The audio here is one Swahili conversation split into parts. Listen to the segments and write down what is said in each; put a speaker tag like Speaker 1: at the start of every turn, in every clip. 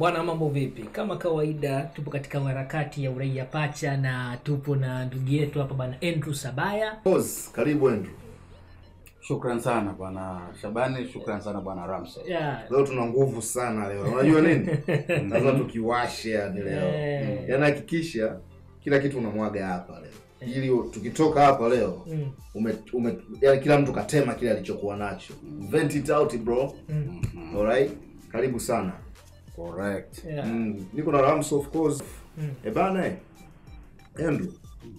Speaker 1: bwana mambo vipi kama kawaida tupo katika harakati ya uraia pacha na tupo na ndugu yetu hapa bwana andrew sabaya
Speaker 2: Boss, karibu Andrew.
Speaker 3: Shukran sana bwana Shabani, shukran sana bwana Ramsey.
Speaker 1: yeah.
Speaker 2: Leo tuna nguvu sana leo. Unajua nini? Lazima tukiwashe yani leo.
Speaker 1: Eh.
Speaker 2: Yaani hakikisha kila kitu unamwaga hapa leo. Ili tukitoka hapa leo
Speaker 1: Mm.
Speaker 2: ume, ume yani kila mtu katema kile alichokuwa nacho. Vent it out bro.
Speaker 1: Mm.
Speaker 2: Alright? Karibu sana.
Speaker 3: Correct.
Speaker 1: Yeah.
Speaker 2: Mm. Niko na Rams of course.
Speaker 1: Mm.
Speaker 2: Eh bana. eh. Andrew.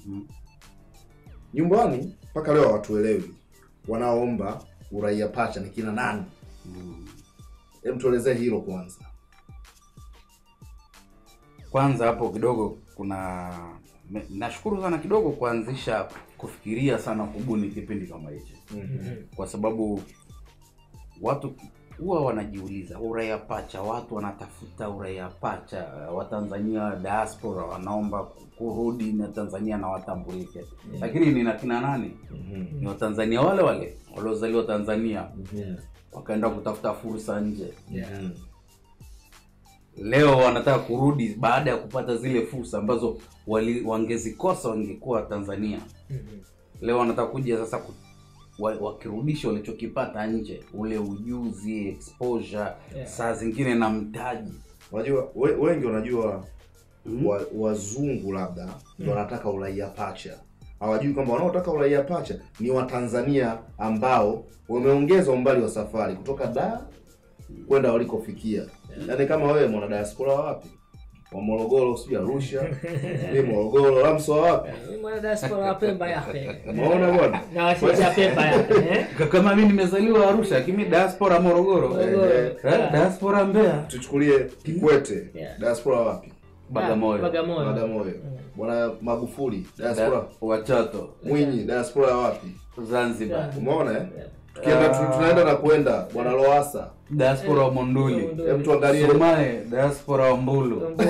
Speaker 2: Nyumbani mpaka leo hawatuelewi. Wanaoomba uraia pacha ni kina nani? Hem tuelezee hilo kwanza.
Speaker 3: Kwanza hapo kidogo kuna me- nashukuru sana kidogo kuanzisha kufikiria sana kubuni kipindi kama hichi,
Speaker 1: Mhm.
Speaker 3: kwa sababu watu huwa wanajiuliza uraia pacha, watu wanatafuta uraia pacha, Watanzania diaspora wanaomba kurudi na Tanzania na watambulike, lakini ni na kina nani? Ni Watanzania wale wale waliozaliwa Tanzania wakaenda kutafuta fursa nje
Speaker 1: Yeah.
Speaker 2: Mhm.
Speaker 3: leo wanataka kurudi baada ya kupata zile fursa ambazo wali, wangezikosa wangekuwa Tanzania.
Speaker 1: Mhm.
Speaker 3: Leo wanataka kuja sasa ku, wa, wakirudisha walichokipata nje, ule ujuzi, exposure,
Speaker 1: Yeah.
Speaker 3: saa zingine na mtaji.
Speaker 2: Unajua we, wengi wanajua
Speaker 3: Mhm.
Speaker 2: wa, wazungu labda ndio wanataka uraia pacha. Hawajui kwamba wanaotaka uraia pacha ni Watanzania ambao wameongeza umbali wa safari kutoka Dar kwenda walikofikia. Yaani kama wewe mwana diaspora wa wapi? Wa Morogoro, sijui Arusha, ni Morogoro, Ramso wa wapi?
Speaker 1: Mimi mwana diaspora wa Pemba yake
Speaker 2: Umeona bwana?
Speaker 1: na washisha Pemba yake eh?
Speaker 3: Ka- Kama mimi nimezaliwa Arusha, lakini diaspora Morogoro,
Speaker 1: Morogoro.
Speaker 3: Eh, eh, diaspora Mbeya,
Speaker 2: Tuchukulie Kikwete,
Speaker 1: Yeah.
Speaker 2: diaspora wa wapi?
Speaker 3: Bagamoyo,
Speaker 1: Bagamoyo.
Speaker 2: Bagamoyo. Bwana Magufuli, diaspora.
Speaker 3: Da- Wachato,
Speaker 2: Mwinyi, diaspora wa wapi?
Speaker 3: Zanzibar,
Speaker 1: Yeah.
Speaker 2: Umeona eh?
Speaker 1: Yeah.
Speaker 2: Tukienda tu, tunaenda na kwenda bwana Loasa.
Speaker 3: diaspora wa Monduli,
Speaker 1: Monduli.
Speaker 2: Hebu tuangalie
Speaker 3: Somalia, diaspora wa Mbulu,
Speaker 1: Mbulu.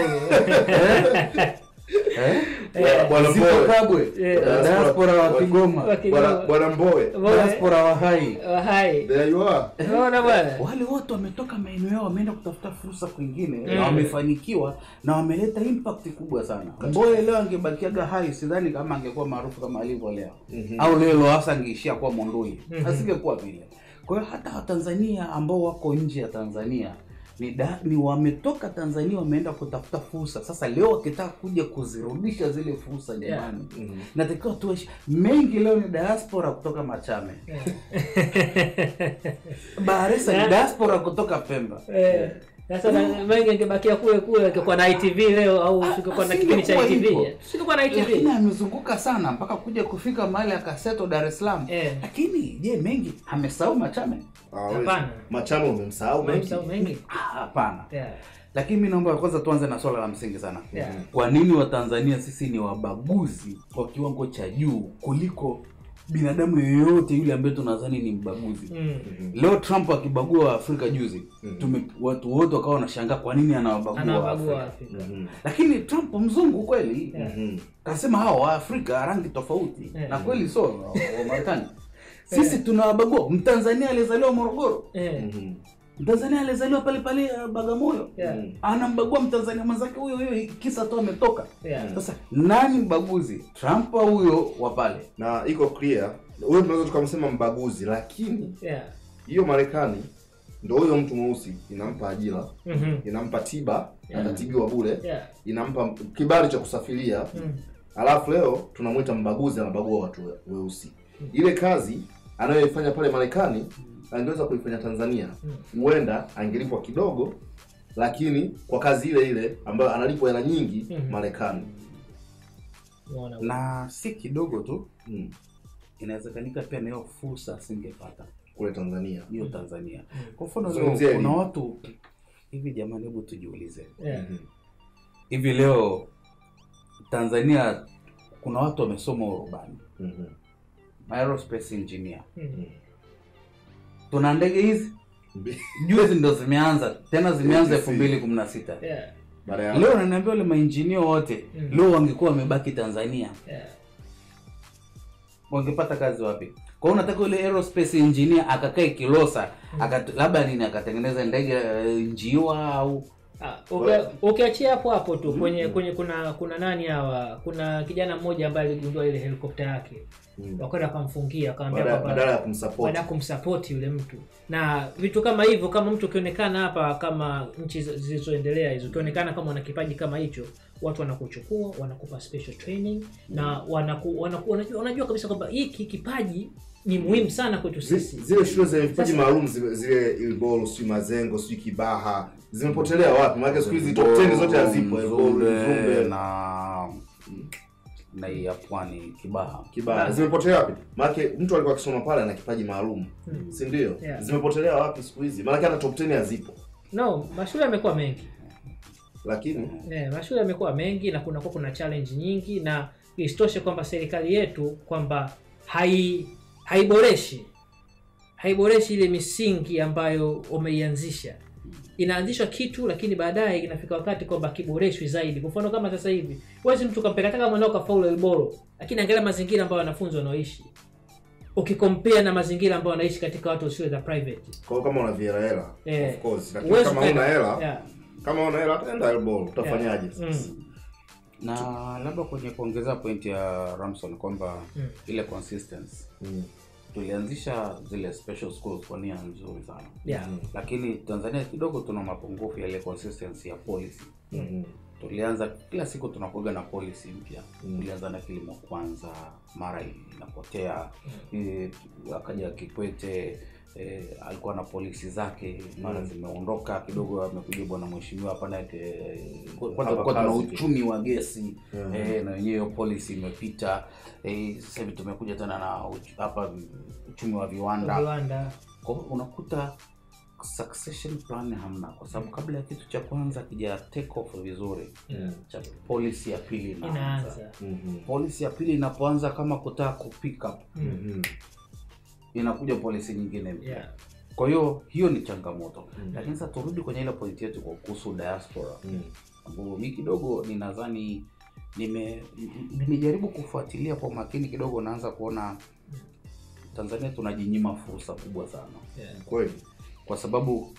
Speaker 3: eh?
Speaker 2: bwana
Speaker 3: Zito
Speaker 2: Mbowe.
Speaker 3: Kabwe,
Speaker 1: Eh.
Speaker 3: diaspora wa
Speaker 1: Wa
Speaker 3: Kigoma,
Speaker 1: Kigoma.
Speaker 2: Bwana bwana Mbowe.
Speaker 1: Mbowe.
Speaker 3: diaspora wa Hai.
Speaker 1: Oh, hai
Speaker 2: There you are.
Speaker 1: unaona bwana
Speaker 3: Wale wote wametoka maeneo yao, wameenda kutafuta fursa kwingine
Speaker 1: Mm.
Speaker 3: na wamefanikiwa na wameleta impact kubwa sana. Mboye leo angebakiaga Hai, sidhani kama angekuwa maarufu kama alivyo leo,
Speaker 2: Mhm.
Speaker 3: au leo Lowassa angeishia kuwa Monduli,
Speaker 1: Mhm.
Speaker 3: asingekuwa vile. Kwa hiyo hata Watanzania ambao wako nje ya Tanzania ni, da, ni wametoka Tanzania wameenda kutafuta fursa. Sasa leo wakitaka kuja kuzirudisha zile fursa jamani,
Speaker 2: Mhm.
Speaker 3: natakiwa tuishi mengi. Leo ni diaspora kutoka Machame, Baharesa ni
Speaker 1: Na-
Speaker 3: diaspora kutoka Pemba.
Speaker 1: Eh, sasa na- mengi angebakia kule kule angekuwa na ITV leo au singekuwa na kipindi cha
Speaker 3: Asingekuwa
Speaker 1: ITV
Speaker 3: hivyo.
Speaker 1: singekuwa na
Speaker 3: Lakini
Speaker 1: ITV
Speaker 3: amezunguka sana mpaka kuja kufika mahali akaseto Dar es Salaam.
Speaker 1: Eh.
Speaker 3: Lakini je, mengi amesahau Machame?
Speaker 2: Ah, wewe-
Speaker 1: Hapana.
Speaker 2: Machamo umemsahau mengi.
Speaker 1: Umemsahau mengi
Speaker 3: Ah, Hapana.
Speaker 1: Yeah.
Speaker 3: Lakini mi naomba kwanza tuanze na swala la msingi sana.
Speaker 1: Yeah.
Speaker 3: Kwa nini Watanzania sisi ni wabaguzi kwa kiwango cha juu kuliko binadamu yoyote yule ambaye tunadhani ni mbaguzi?
Speaker 1: Mm.
Speaker 3: Leo Trump akibagua Waafrika juzi,
Speaker 2: Mhm.
Speaker 3: tume, watu wote wakawa wanashangaa kwa nini anawabagua
Speaker 1: Anawabagua
Speaker 3: Waafrika.
Speaker 1: Waafrika.
Speaker 2: Mhm.
Speaker 3: Lakini Trump mzungu kweli
Speaker 1: Yeah.
Speaker 2: Mhm.
Speaker 3: kasema hawa Waafrika rangi tofauti
Speaker 1: Yeah.
Speaker 3: na kweli so wa wa Marekani sisi tunawabagua. Mtanzania aliyezaliwa Morogoro,
Speaker 1: Eh.
Speaker 2: Mhm.
Speaker 3: Mtanzania aliyezaliwa pale pale uh, Bagamoyo
Speaker 1: Yeah.
Speaker 2: Mhm.
Speaker 3: anambagua Mtanzania mwenzake huyo huyo kisa tu ametoka.
Speaker 1: Yeah.
Speaker 3: Sasa nani mbaguzi, Trump au huyo wa pale?
Speaker 2: Na iko clear. Huyo tunaweza tukamsema mbaguzi, lakini
Speaker 1: Yeah.
Speaker 2: hiyo Marekani ndio huyo mtu mweusi inampa ajira,
Speaker 1: Mhm.
Speaker 2: inampa tiba,
Speaker 1: Yeah.
Speaker 2: atatibiwa bure,
Speaker 1: Yeah.
Speaker 2: inampa kibali cha kusafiria.
Speaker 1: Mm.
Speaker 2: Alafu leo tunamwita mbaguzi, anabagua watu we- weusi. Ile kazi anayoifanya pale Marekani angeweza kuifanya Tanzania, huenda angelipwa kidogo, lakini kwa kazi ile ile ambayo analipwa hela nyingi
Speaker 1: Mhm.
Speaker 2: Marekani.
Speaker 1: Unaona.
Speaker 3: Na si kidogo tu,
Speaker 2: Mm.
Speaker 3: inawezekanika pia na hiyo fursa asingepata
Speaker 2: Kule Tanzania.
Speaker 3: hiyo Tanzania. Kwa mfano
Speaker 2: Zungumzia
Speaker 3: leo kuna
Speaker 2: elimu.
Speaker 3: watu hivi, jamani, hebu tujiulize
Speaker 1: Yeah.
Speaker 2: Mhm.
Speaker 3: hivi leo Tanzania kuna watu wamesoma urubani,
Speaker 2: Mhm.
Speaker 3: aerospace engineer.
Speaker 1: Mm.
Speaker 3: Tuna ndege hizi
Speaker 2: Mbi-
Speaker 3: juzi ndo zimeanza tena, zimeanza
Speaker 2: ATC.
Speaker 3: elfu mbili kumi na sita.
Speaker 1: Yeah.
Speaker 2: Baada ya
Speaker 3: Leo naniambia wale mainjinia wote
Speaker 1: Mm.
Speaker 3: leo wangekuwa wamebaki Tanzania,
Speaker 1: Yeah.
Speaker 3: wangepata kazi wapi? Kwa hiyo unataka yule aerospace engineer akakae Kilosa akat, labda nini akatengeneza ndege eh, njiwa au
Speaker 1: Ah, uki- ukiachia hapo hapo tu kwenye kwenye kuna kuna nani hawa kuna kijana mmoja ambaye aligundua ile helikopta yake
Speaker 2: Mm.
Speaker 1: wakaenda wakamfungia wakamwambia
Speaker 2: Badala
Speaker 1: kwamba
Speaker 2: badala ya kumsupport.
Speaker 1: baada ya kumsapoti yule mtu na vitu kama hivyo kama mtu ukionekana hapa kama nchi zi- zilizoendelea hizo ukionekana kama una kipaji kama hicho watu wanakuchukua wanakupa special training na wanaku, wanaku, wanajua, wanajua kabisa kwamba hiki kipaji ni muhimu sana kwetu
Speaker 2: Zi-
Speaker 1: sisi
Speaker 2: zile shule zenye vipaji
Speaker 1: Sasa-
Speaker 2: maalum zile, zile Ilbol, sijui Mazengo, sijui Kibaha zimepotelea wapi? Maana siku hizi top 10 zote hazipo. Ilbol,
Speaker 3: Mzumbe
Speaker 2: Mzumbe,
Speaker 3: na na hii ya pwani Kibaha.
Speaker 2: Kibaha zimepotelea wapi? Maana mtu alikuwa akisoma pale ana kipaji maalum,
Speaker 1: Hmm.
Speaker 2: si ndio?
Speaker 1: Yeah.
Speaker 2: Zimepotelea wapi siku hizi? Maana hata top 10 hazipo.
Speaker 1: no mashule yamekuwa mengi
Speaker 2: Lakini
Speaker 1: Eh, mashule yamekuwa mengi na kunakuwa kuna challenge nyingi na isitoshe kwamba serikali yetu kwamba hai haiboreshi haiboreshi ile misingi ambayo umeianzisha inaanzishwa kitu lakini baadaye inafika wakati kwamba kiboreshwi zaidi kwa mfano kama sasa hivi huwezi mtu kampeka hata kama mwanao kafaulu elboro lakini angalia mazingira ambayo wanafunzi wanaoishi ukikompea na mazingira ambayo wanaishi katika watu wa shule za private
Speaker 2: kwa hiyo kama una hela
Speaker 1: Eh,
Speaker 2: of course, lakini
Speaker 1: huwezi
Speaker 2: kama
Speaker 1: kwenda-
Speaker 2: una hela,
Speaker 1: yeah,
Speaker 2: kama una hela hataenda Ilbol, utafanyaje sasa?
Speaker 1: mm,
Speaker 3: Na labda kwenye kuongezea pointi ya Ramson kwamba
Speaker 1: Mm.
Speaker 3: ile consistency
Speaker 2: Mm.
Speaker 3: tulianzisha zile special schools kwa nia nzuri sana
Speaker 1: yeah,
Speaker 3: lakini Tanzania kidogo tuna mapungufu ya ile consistency ya policy.
Speaker 2: Mhm.
Speaker 3: Tulianza kila siku tunakuaga na policy mpya.
Speaker 2: Mm.
Speaker 3: Tulianza na kilimo kwanza, mara inapotea eh, akaja Kikwete eh, alikuwa na polisi zake, mara
Speaker 2: Mm.
Speaker 3: zimeondoka kidogo, amekuja bwana mheshimiwa hapa naye eh, kwanza
Speaker 2: Hapa
Speaker 3: kwa tuna
Speaker 2: kazi tu.
Speaker 3: uchumi wa gesi
Speaker 2: Mhm.
Speaker 3: eh, na wenyewe hiyo policy imepita. Eh, sasa hivi tumekuja tena na uch- hapa uchumi wa viwanda
Speaker 1: viwanda
Speaker 3: kwa hiyo unakuta succession plan hamna, kwa sababu kabla ya kitu cha kwanza kija take off vizuri,
Speaker 2: Mm.
Speaker 3: cha policy ya pili inaanza.
Speaker 1: inaanza
Speaker 2: Mhm.
Speaker 3: Policy ya pili inapoanza kama kutaka ku pick up,
Speaker 1: Mm.
Speaker 2: Mhm.
Speaker 3: inakuja policy nyingine mpya.
Speaker 1: Yeah.
Speaker 3: Kwa hiyo hiyo ni changamoto,
Speaker 2: Mm.
Speaker 3: lakini sasa turudi kwenye ile point yetu kwa kuhusu diaspora,
Speaker 2: Mm.
Speaker 3: ambapo mi kidogo ninadhani nime nimejaribu kufuatilia kwa makini kidogo, naanza kuona Tanzania tunajinyima fursa kubwa sana
Speaker 1: Yeah.
Speaker 2: Kweli.
Speaker 3: kwa sababu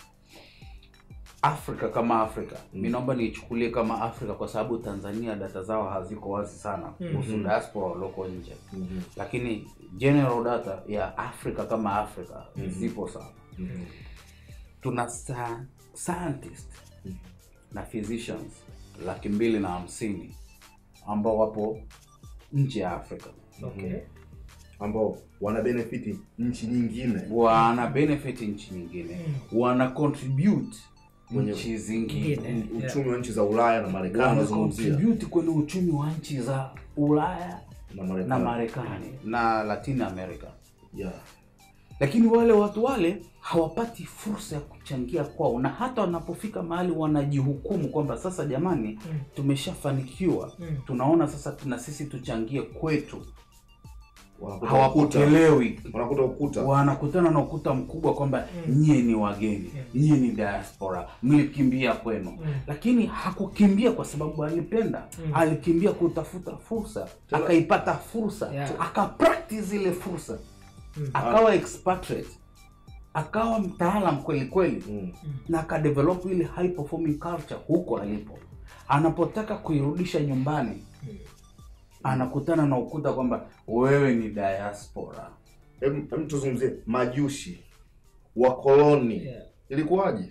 Speaker 3: Afrika kama Afrika
Speaker 2: Mm.
Speaker 3: mi naomba niichukulie kama Afrika kwa sababu Tanzania data zao haziko wazi sana kuhusu
Speaker 2: Mhm.
Speaker 3: diaspora walioko nje,
Speaker 2: Mhm.
Speaker 3: lakini general data ya Afrika kama Afrika
Speaker 2: Mhm.
Speaker 3: zipo sana.
Speaker 2: Mhm.
Speaker 3: Tuna sa scientist
Speaker 2: Mhm.
Speaker 3: na physicians laki mbili na hamsini ambao wapo nje ya Afrika
Speaker 1: Okay.
Speaker 2: ambao wana benefiti nchi nyingine
Speaker 3: wana benefit nchi nyingine, wana contribute
Speaker 2: Kwenye-
Speaker 3: nchi zingine
Speaker 1: Nyingine.
Speaker 2: U- uchumi wa nchi za Ulaya na Marekani
Speaker 3: wana
Speaker 2: wanazungumzia
Speaker 3: contribute kwenye uchumi wa nchi za Ulaya
Speaker 2: na
Speaker 3: na
Speaker 2: Marekani
Speaker 3: Marekani na Latin America,
Speaker 2: yeah.
Speaker 3: lakini wale watu wale hawapati fursa ya kuchangia kwao, na hata wanapofika mahali wanajihukumu kwamba sasa, jamani,
Speaker 1: Mm.
Speaker 3: tumeshafanikiwa,
Speaker 1: Mm.
Speaker 3: tunaona sasa na sisi tuchangie kwetu,
Speaker 2: Wanakuta ukuta,
Speaker 3: hawapokelewi
Speaker 2: wanakuta ukuta
Speaker 3: wanakutana na ukuta mkubwa kwamba
Speaker 1: Mm.
Speaker 3: nyie ni wageni,
Speaker 1: Mm.
Speaker 3: nyie ni diaspora, mlikimbia kwenu.
Speaker 1: Mm.
Speaker 3: Lakini hakukimbia kwa sababu alipenda,
Speaker 1: Mm.
Speaker 3: alikimbia kutafuta fursa,
Speaker 2: Tena-
Speaker 3: akaipata fursa,
Speaker 1: Yeah.
Speaker 3: akapractice ile fursa,
Speaker 1: Mm.
Speaker 3: akawa expatriate, akawa mtaalam kweli kweli,
Speaker 2: mm.
Speaker 3: na akadevelop ile high performing culture huko alipo. Anapotaka kuirudisha nyumbani,
Speaker 1: Mm.
Speaker 3: anakutana na ukuta kwamba wewe ni diaspora.
Speaker 2: Hem- hem tuzungumzie majushi wakoloni
Speaker 1: Yeah.
Speaker 2: ilikuwaje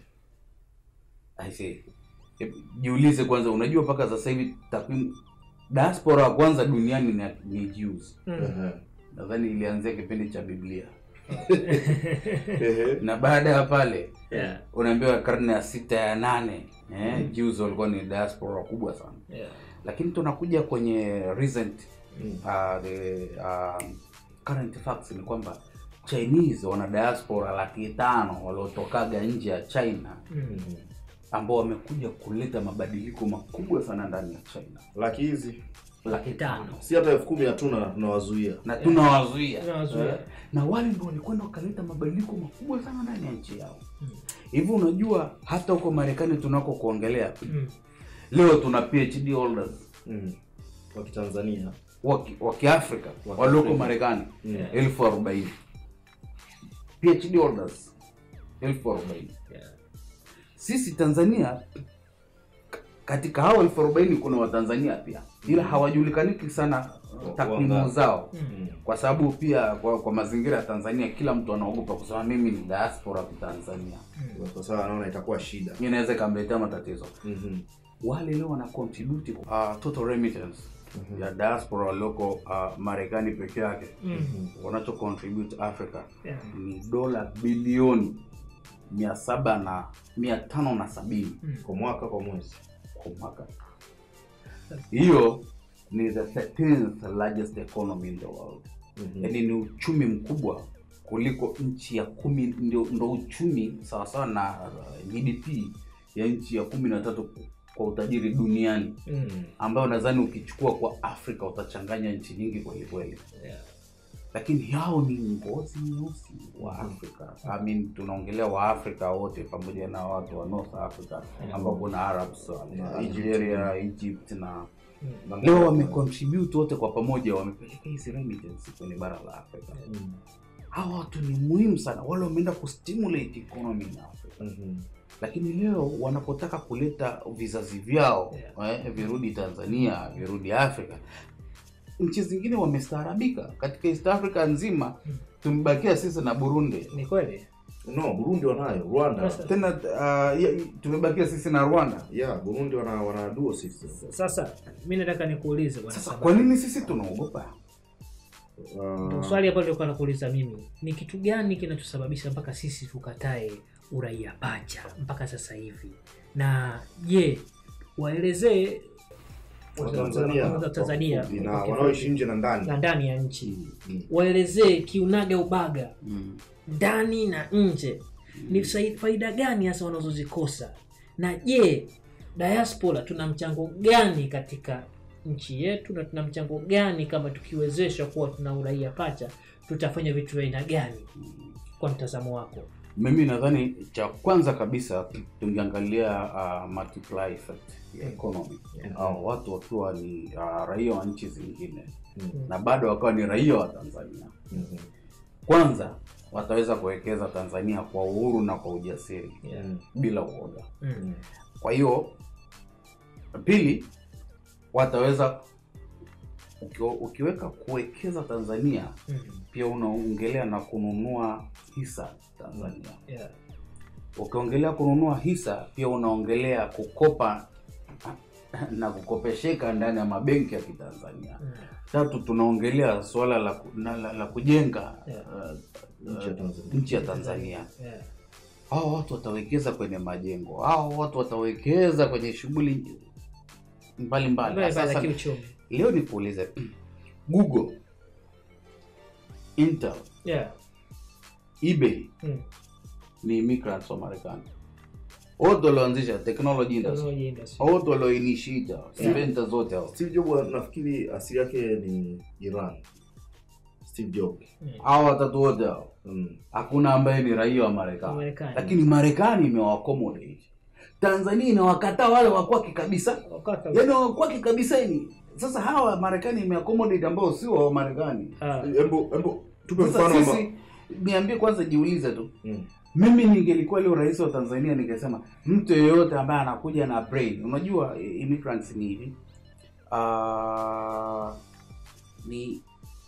Speaker 3: I see. Hebu Jiulize kwanza, unajua mpaka sasa hivi takwimu diaspora wa kwanza duniani ni, ni Jews.
Speaker 1: Mm.
Speaker 2: Ehe.
Speaker 3: Nadhani ilianzia kipindi cha Biblia,
Speaker 2: Ehe.
Speaker 3: na baada ya pale
Speaker 1: Yeah.
Speaker 3: unaambiwa karne ya sita ya nane eh, Jews walikuwa ni diaspora kubwa sana,
Speaker 1: Yeah.
Speaker 3: lakini tunakuja kwenye recent
Speaker 2: Mm.
Speaker 3: uh, the uh, current facts ni kwamba Chinese wana diaspora laki tano waliotokaga nje ya China
Speaker 1: Mm.
Speaker 2: Mhm.
Speaker 3: ambao wamekuja kuleta mabadiliko makubwa sana ndani ya China.
Speaker 2: laki hizi
Speaker 3: Laki tano
Speaker 2: si hata elfu kumi hatuna na tunawazuia
Speaker 3: na tunawazuia
Speaker 1: Tunawazuia.
Speaker 3: Eh, na wale ndio walikwenda wakaleta mabadiliko makubwa sana ndani ya nchi yao.
Speaker 1: Mm.
Speaker 3: Hivi unajua hata huko Marekani tunako kuongelea
Speaker 1: Mm.
Speaker 3: leo tuna PhD holders
Speaker 2: mm. wa kitanzania
Speaker 3: wa ki- wa Kiafrika
Speaker 2: Wa
Speaker 3: walioko
Speaker 2: Kiafrika.
Speaker 3: Marekani
Speaker 2: Mm.
Speaker 1: Yeah.
Speaker 3: elfu arobaini PhD holders elfu arobaini
Speaker 1: Yeah.
Speaker 3: Sisi Tanzania katika hao elfu arobaini kuna watanzania pia ila hawajulikaniki sana uh, takwimu
Speaker 2: Wangapi?
Speaker 3: zao
Speaker 2: Mm.
Speaker 3: kwa sababu pia kwa, kwa mazingira ya tanzania kila mtu anaogopa kusema mimi ni diaspora wa tanzania
Speaker 2: Kwa sababu anaona itakuwa shida.
Speaker 3: inaweza ikamletea matatizo
Speaker 2: Mhm.
Speaker 3: wale leo wana contribute uh, total remittance ya diaspora walioko uh, marekani peke yake
Speaker 1: Mm.
Speaker 3: wanacho contribute africa
Speaker 1: Yeah.
Speaker 3: ni dola bilioni mia saba na mia tano na sabini
Speaker 2: Kwa mwaka kwa mwezi.
Speaker 3: kwa mwaka hiyo ni the 13th largest economy in the world
Speaker 2: Mhm.
Speaker 3: yaani ni uchumi mkubwa kuliko nchi ya kumi ndio, ndo uchumi sawasawa na uh, gdp ya nchi ya kumi na tatu kwa utajiri duniani
Speaker 1: Mm.
Speaker 3: ambayo nadhani ukichukua kwa afrika utachanganya nchi nyingi kweli kweli
Speaker 1: Yeah.
Speaker 3: lakini hao ni ngozi nyeusi wa afrika I mean, tunaongelea waafrika wote pamoja na watu wa north africa ambao kuna arabs
Speaker 2: Na
Speaker 3: algeria egypt na
Speaker 2: Na-
Speaker 3: leo wamecontribute wote kwa pamoja wamepeleka hizi remittance kwenye bara la afrika
Speaker 2: Mm.
Speaker 3: hawa watu ni muhimu sana wale wameenda kustimulate economy in africa
Speaker 2: Mhm.
Speaker 3: lakini leo wanapotaka kuleta vizazi vyao
Speaker 1: Yeah.
Speaker 3: eh, virudi tanzania virudi afrika nchi zingine wamestaarabika katika east africa nzima
Speaker 1: Mm.
Speaker 3: tumebakia sisi na burundi
Speaker 1: ni kweli
Speaker 2: No, Burundi wanayo, Rwanda.
Speaker 1: Sasa-
Speaker 3: tena uh, ya- tumebakia sisi na rwanda
Speaker 2: Yeah, Burundi wana wana dual system.
Speaker 1: sasa mi nataka nikuulize bwana
Speaker 3: sasa
Speaker 1: Sabah.
Speaker 3: kwa nini sisi tunaogopa
Speaker 2: Uh,
Speaker 1: swali hapo nilikuwa nakuuliza mimi ni kitu gani kinachosababisha mpaka sisi tukatae uraia pacha mpaka sasa hivi na je waelezee
Speaker 2: Watanzania
Speaker 1: wa Tanzania
Speaker 2: kwa- na
Speaker 1: kwa kifupi,
Speaker 2: wanaoishi nje na ndani.
Speaker 1: na ndani ya nchi
Speaker 2: Mm.
Speaker 1: waelezee kiunaga ubaga
Speaker 3: mm.
Speaker 1: ndani na nje ni sai- faida gani hasa wanazozikosa na je diaspora tuna mchango gani katika nchi yetu na tuna mchango gani kama tukiwezeshwa kuwa tuna uraia pacha tutafanya vitu vya aina gani kwa mtazamo wako
Speaker 3: mimi nadhani cha kwanza kabisa tungeangalia uh, multiply effect ya economy
Speaker 1: Yeah.
Speaker 3: au watu wakiwa ni uh, raia wa nchi zingine
Speaker 2: Mm.
Speaker 3: na bado wakawa ni raia wa tanzania
Speaker 2: Mhm.
Speaker 3: kwanza wataweza kuwekeza tanzania kwa uhuru na kwa ujasiri
Speaker 1: Yeah.
Speaker 2: Mm.
Speaker 3: bila uoga
Speaker 1: Mm.
Speaker 3: kwa hiyo pili wataweza uki, ukiweka kuwekeza tanzania
Speaker 1: Mm.
Speaker 3: pia unaongelea na kununua hisa tanzania
Speaker 1: Yeah.
Speaker 3: ukiongelea kununua hisa pia unaongelea kukopa na kukopesheka ndani ya mabenki ya kitanzania
Speaker 1: Mm.
Speaker 3: tatu tunaongelea suala la, ku- na- la, la kujenga
Speaker 1: Yeah.
Speaker 3: uh,
Speaker 2: Nchi ya Tanzania.
Speaker 3: nchi ya tanzania
Speaker 1: Yeah.
Speaker 3: hao watu watawekeza kwenye majengo hao watu watawekeza kwenye shughuli mbalimbali
Speaker 1: Mbaya za
Speaker 3: sasa
Speaker 1: kiuchumi
Speaker 3: leo nikuulize google intel
Speaker 1: yeah.
Speaker 3: ebay
Speaker 1: mm.
Speaker 3: ni immigrants wa marekani wote walioanzisha technology industry
Speaker 1: Technology industry.
Speaker 3: wote walioinishita inventa zote hao
Speaker 2: Steve Jobs nafikiri asili yake ni Iran. Steve Jobs.
Speaker 1: Mm.
Speaker 3: hao watatu wote hao
Speaker 2: Mm.
Speaker 3: hakuna ambaye ni raia wa marekani
Speaker 1: Marekani.
Speaker 3: lakini marekani imewaaccommodate tanzania inawakataa wale wakwaki kabisa
Speaker 1: Wakati-
Speaker 3: yaani wakwaki kabisa ni sasa hawa marekani imeaccommodate ambao sio wa marekani
Speaker 1: Ah.
Speaker 2: Embo embo tupe
Speaker 3: sasa
Speaker 2: mfano amba.
Speaker 3: sisi niambie kwanza jiulize tu
Speaker 2: Mm.
Speaker 3: mimi ningelikuwa leo rais wa tanzania ningesema mtu yeyote ambaye anakuja na brain unajua eh, immigrants ni hivi uh, ni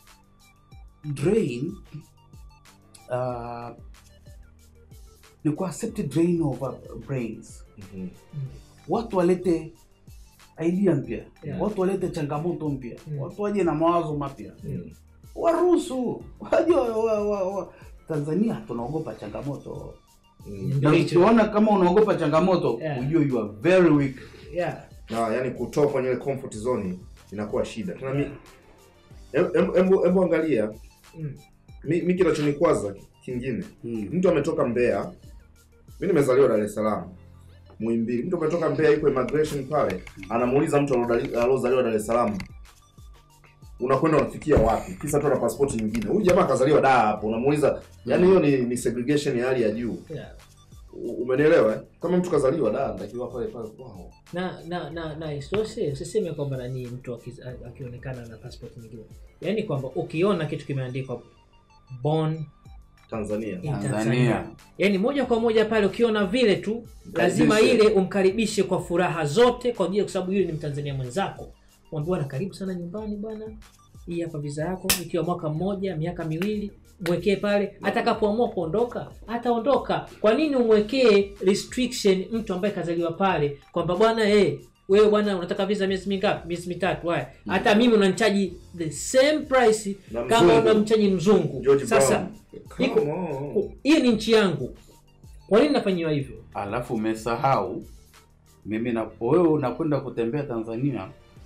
Speaker 3: drain uh, ni ku accept drain of uh, brains
Speaker 2: Mhm.
Speaker 1: Mm.
Speaker 3: watu walete idea mpya
Speaker 1: Yeah.
Speaker 3: watu walete changamoto mpya
Speaker 1: Mm.
Speaker 3: watu waje na mawazo mapya
Speaker 2: Mm.
Speaker 3: waruhusu waje wa, wa, wa, wa. tanzania tunaogopa changamoto
Speaker 2: Mm.
Speaker 1: Ndio
Speaker 3: na
Speaker 1: hicho.
Speaker 3: ukiona kama unaogopa changamoto
Speaker 1: Yeah.
Speaker 3: ujue you are very weak
Speaker 1: Yeah.
Speaker 2: Na yani kutoka kwenye ile comfort zone inakuwa shida. Tena mi em- em- embo embo angalia
Speaker 1: Mm.
Speaker 2: mi, mi kinachonikwaza kingine mtu ametoka Mbeya, mi nimezaliwa Dar es Salaam Muhimbili. Mtu ametoka Mbeya, yuko immigration pale, anamuuliza mtu alodali- aliozaliwa Dar es Salaam, unakwenda unafikia wapi? Kisa tu ana passport nyingine. Huyu jamaa akazaliwa Dar hapo, unamuuliza yani, hiyo ni, ni segregation ya hali ya juu.
Speaker 1: Yeah.
Speaker 2: U- Umenielewa? eh? Kama mtu kazaliwa Dar, anatakiwa pale pale kwao.
Speaker 1: na na na na isitoshe usiseme kwamba nani mtu aki- a- akionekana na passport nyingine yaani kwamba ukiona kitu kimeandikwa born
Speaker 2: Tanzania.
Speaker 1: in
Speaker 3: Tanzania.
Speaker 1: Tanzania. Yaani moja kwa moja pale ukiona vile tu lazima
Speaker 2: Karibishe.
Speaker 1: ile umkaribishe kwa furaha zote kwa ajili kwa sababu yule ni Mtanzania mwenzako. Mwambie bwana karibu sana nyumbani bwana. Hii hapa visa yako ikiwa mwaka mmoja, miaka miwili, mwekee pale atakapoamua kuondoka, ataondoka. Kwa nini umwekee restriction mtu ambaye kazaliwa pale kwamba bwana eh wewe bwana unataka visa miezi mingapi? Miezi mitatu. Haya. Hata mimi unanichaji the same price
Speaker 2: Na
Speaker 1: kama
Speaker 2: mzungu.
Speaker 1: unamchaji mzungu.
Speaker 2: George
Speaker 1: Sasa
Speaker 2: Brown.
Speaker 1: iko-
Speaker 2: Come on.
Speaker 1: hii ni nchi yangu kwa nini nafanyiwa hivyo
Speaker 3: alafu umesahau mimi na wewe unakwenda kutembea Tanzania,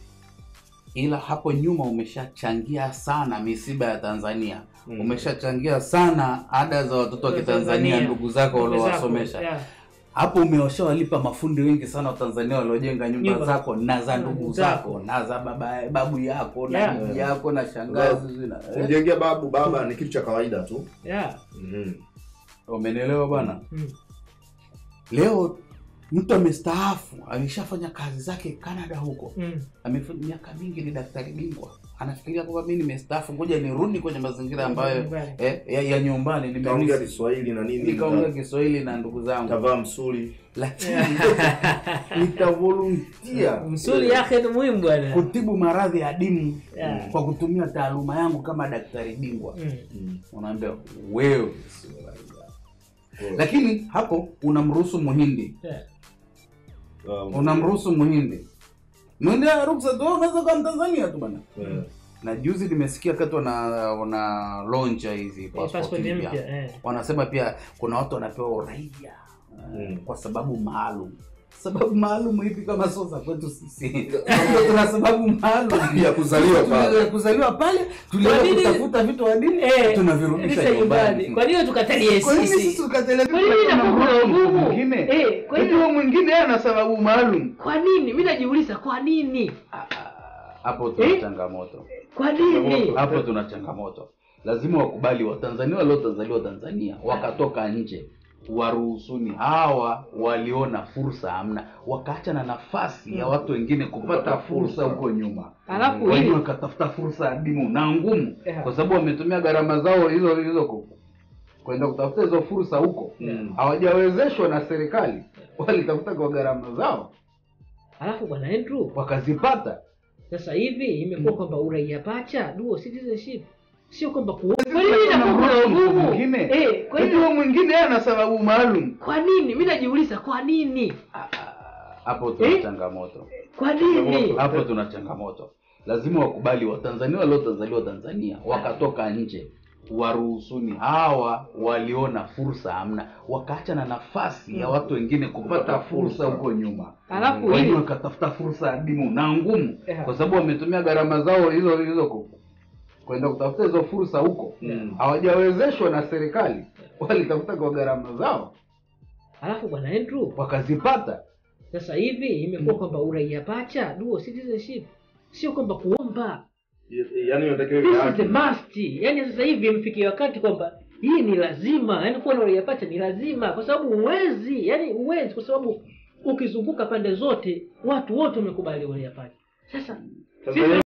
Speaker 3: ila hapo nyuma umeshachangia sana misiba ya Tanzania
Speaker 2: Mm.
Speaker 3: umeshachangia sana ada za watoto wa Kitanzania, ndugu zako waliowasomesha
Speaker 1: Yeah.
Speaker 3: hapo umeshawalipa mafundi wengi sana wa Tanzania waliojenga nyumba
Speaker 1: Nyumba.
Speaker 3: zako na za ndugu
Speaker 1: Ndugu
Speaker 3: zako
Speaker 1: zako.
Speaker 3: na za baba babu yako na
Speaker 1: Yeah.
Speaker 3: bibi yako na shangazi na eh,
Speaker 2: Kumjengea babu baba ni kitu cha kawaida tu.
Speaker 1: Yeah.
Speaker 2: Mhm.
Speaker 3: umenielewa bwana?
Speaker 1: Mm.
Speaker 3: Leo mtu amestaafu, ameshafanya kazi zake Canada huko,
Speaker 1: Mm.
Speaker 3: amefanya miaka mingi, ni daktari bingwa, anafikiria kwamba mimi nimestaafu, ngoja nirudi kwenye mazingira ambayo
Speaker 1: Nyumbani.
Speaker 3: eh, ya, ya nyumbani,
Speaker 2: Kaongea
Speaker 3: nimemisi
Speaker 2: Kiswahili na nini?
Speaker 3: nikaongea Kiswahili na ndugu zangu,
Speaker 2: Tavaa msuli.
Speaker 3: lakini nitavolunteer
Speaker 1: msuli yake ni muhimu bwana
Speaker 3: kutibu maradhi ya dimu
Speaker 1: Yeah.
Speaker 3: kwa kutumia taaluma yangu kama daktari bingwa.
Speaker 1: Mm.
Speaker 2: Mm.
Speaker 3: Unaambia wewe sio raia. lakini hapo unamruhusu muhindi
Speaker 1: Yeah.
Speaker 2: Um,
Speaker 3: unamruhusu muhindi muhindi ana ruksa tu wewe unaweza kuwa mtanzania tu bana
Speaker 2: eh,
Speaker 3: na juzi nimesikia wakati wana wana launch hizi
Speaker 1: Eh,
Speaker 3: passport
Speaker 1: passport
Speaker 3: mpya
Speaker 1: mpya eh.
Speaker 3: wanasema pia kuna watu wanapewa uraia eh,
Speaker 2: Mm.
Speaker 3: kwa sababu maalum sababu maalum hivi kama sio za kwetu sisi tuna sababu maalum
Speaker 2: Ya kuzaliwa pale.
Speaker 3: ya kuzaliwa pale tulienda
Speaker 1: Kwa nini-
Speaker 3: kutafuta vitu wa dini
Speaker 1: Eh,
Speaker 3: tunavirudisha
Speaker 1: rudisha
Speaker 3: nyumbani
Speaker 1: kwa nini tukatalie
Speaker 3: Kwa nini
Speaker 1: sisi
Speaker 3: sisi tukateleza
Speaker 1: Kwa nini
Speaker 3: kuna
Speaker 1: inakuwa kuna
Speaker 3: mtu
Speaker 1: ugumu?
Speaker 3: mwingine?
Speaker 1: Eh, kwa
Speaker 3: Eti
Speaker 1: nini-
Speaker 3: huyo mwingine yeye ana sababu maalum
Speaker 1: kwa nini mi najiuliza kwa nini
Speaker 3: Ah, ah, hapo tuna
Speaker 1: Eh?
Speaker 3: changamoto
Speaker 1: kwa nini
Speaker 3: hapo tuna changamoto lazima wakubali watanzania waliotazaliwa tanzania wakatoka nje waruhusuni hawa waliona fursa hamna wakaacha na nafasi ya watu wengine kupata
Speaker 2: Kupata
Speaker 3: fursa
Speaker 2: fursa.
Speaker 3: huko nyuma
Speaker 1: alafu
Speaker 3: wenyewe
Speaker 1: hili
Speaker 3: wakatafuta fursa adimu na ngumu
Speaker 1: Yeah.
Speaker 3: kwa sababu wametumia gharama zao hizo hizo ku- kwenda kutafuta hizo fursa huko
Speaker 2: Mm.
Speaker 3: hawajawezeshwa na serikali walitafuta kwa gharama zao
Speaker 1: alafu bwana Andrew
Speaker 3: wakazipata
Speaker 1: sasa hivi imekuwa kwamba uraia pacha dual citizenship sio kwamba ku... kwa
Speaker 3: Sasa
Speaker 1: nini inakuwa kuna
Speaker 3: kuna mtu
Speaker 1: ugumu
Speaker 3: mwingine.
Speaker 1: eh, kwa
Speaker 3: Eti
Speaker 1: nini
Speaker 3: huyo mwingine yeye ana sababu maalum
Speaker 1: kwa nini mi najiuliza kwa nini
Speaker 3: Ah, ah, hapo tuna
Speaker 1: Eh?
Speaker 3: changamoto
Speaker 1: kwa nini
Speaker 3: hapo tuna changamoto lazima wakubali watanzania waliotazaliwa tanzania wakatoka nje waruhusuni hawa waliona fursa hamna wakaacha na nafasi ya watu wengine kupata
Speaker 2: Kupata
Speaker 3: fursa
Speaker 2: fursa.
Speaker 3: huko nyuma
Speaker 1: alafu
Speaker 3: wenyewe
Speaker 1: hili
Speaker 3: wakatafuta fursa adimu na ngumu
Speaker 1: Yeah.
Speaker 3: kwa sababu wametumia gharama zao hizo hizo ku- kwenda kutafuta hizo fursa huko
Speaker 2: Mm.
Speaker 3: hawajawezeshwa na serikali walitafuta kwa gharama zao
Speaker 1: alafu bwana Andrew
Speaker 3: wakazipata
Speaker 1: sasa hivi imekuwa kwamba uraia pacha dual citizenship sio kwamba kuomba
Speaker 2: Yaani unatakiwa
Speaker 1: this
Speaker 2: iwe
Speaker 1: is
Speaker 2: haki.
Speaker 1: the must yani sasa hivi imfikia wakati kwamba hii ni lazima yani kuwa na uraia pacha ni lazima kwa sababu huwezi yani huwezi kwa sababu ukizunguka pande zote watu wote wamekubali uraia pacha sasa
Speaker 2: Sasa
Speaker 1: sisi